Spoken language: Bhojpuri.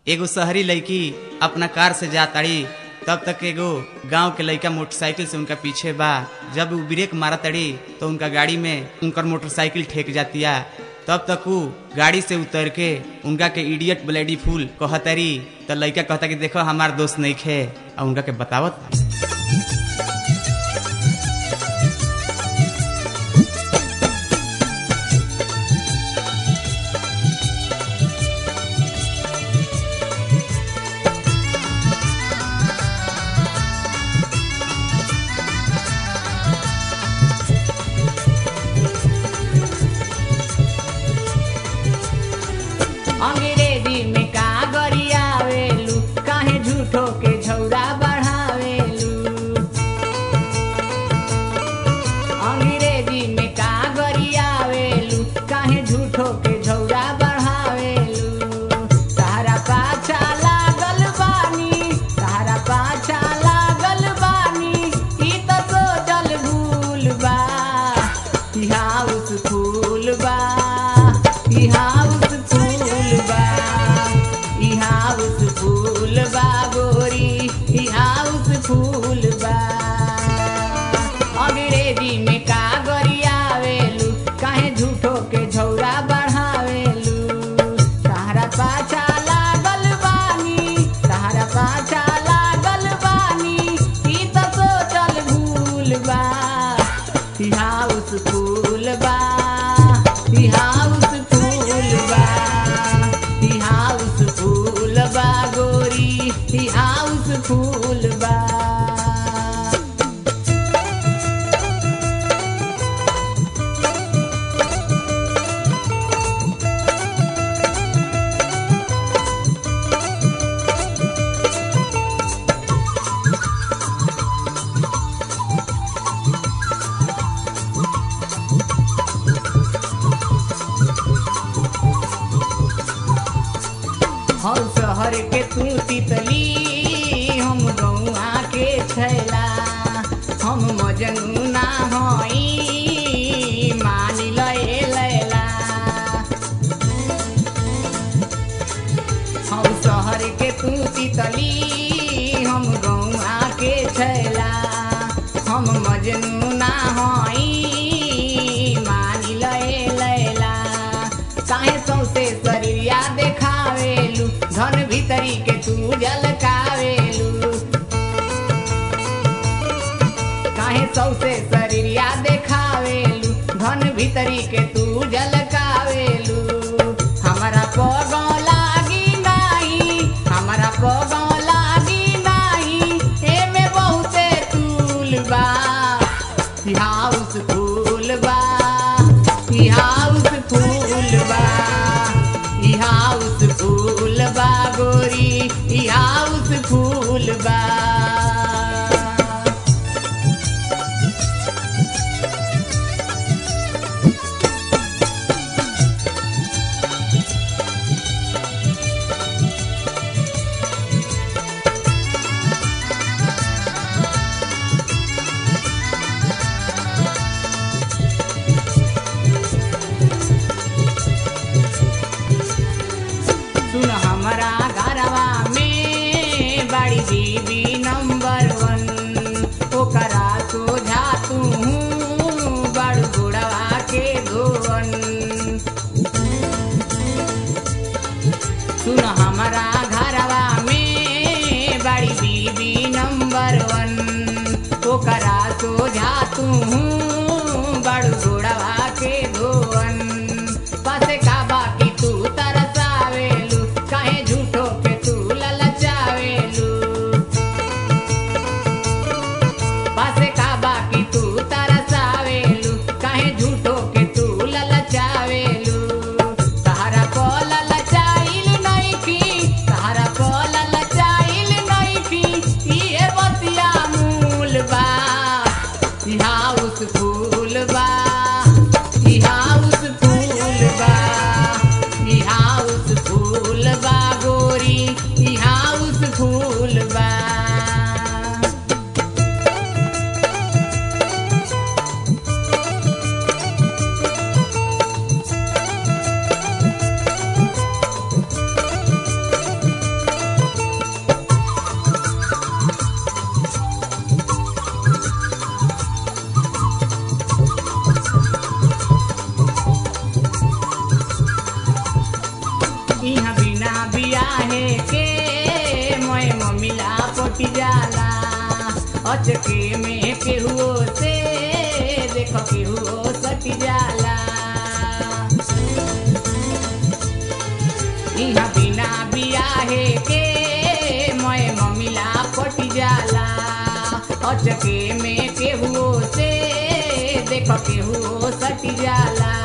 एगो शहरी लड़की अपना कार से जा ताड़ी तब तक एगो गांव के लड़का मोटरसाइकिल से उनका पीछे बा जब वो ब्रेक मारा तड़ी तो उनका गाड़ी में उनकर मोटरसाइकिल ठेक जातिया तब तक वो गाड़ी से उतर के उनका के इडियट ब्लेडी फूल कहतरी तो लड़का कहता कि देखो हमार दोस्त नहीं खे और उनका के बतावत अंग्रेजी में का गरियावेलू काहे झूठो के झौरा बढ़ावेलू अंग्रेजी में का गरियावेलू काहे झूठो के झौरा बढ़ावेलू तारा पाछा लागल बानी तारा पाछा लागल बानी ई तो सोचल भूल बा ई हाउस फूल बा ई हाउस फूल बा ई हाउस फूल बा गोरी ई हाउस फूल बा अंग्रेजी में का गरियावेलू काहे झूठो के झौरा बढ़ावेलू तारा पाछा लागल बानी तारा पाछा लागल बानी ई तो सोचल भूल बा ई हाउस फूल बा ई हाउस फूल बा ई हाउस फूल बा गोरी ई हाउस फूल बा हम शहर के तू तितली हम गौआ के छैला हम मजनू ना हई मान लए लैला हम शहर के तू तितली हम गौआ के छैला हम मजनू ना हई मान लए लैला काहे सौसे शरीरिया देखावेलू धन भीतरी के तू जलकावेलू काहे सौसे शरीरिया देखावेलू धन भीतरी के तू जलकावेलू हमारा पगौ लागी नाही हमारा पगौ लागी नाही एमे बहुते तूल बा ई हाउस फूल बा ई हाउस फूल बा ई हाउस फूल बा गोरी ई हाउस फूल बा सुन हमारा घरवा में बड़ी बीबी नंबर वन ओकरा सोझा तू बड़ बुढ़वा के धोवन सुन हमारा घरवा में बड़ी बीबी नंबर वन ओकरा सोझा तू बड़ बुढ़वा के धोवन पासे का बाकी तू तरसावेलू काहे झूठो के तू ललचावेलू पासे का बाकी तू तरसावेलू काहे झूठो के तू ललचावेलू तारा को ललचाइल नइखी बियाहे के मैं मम्मीला पटी जाला अचके में केहुओ से देख केहुओ सटी जाला इहाँ बिना बियाहे के मैं मम्मीला पटी जाला अचके में केहुओ से देख केहुओ सटी जाला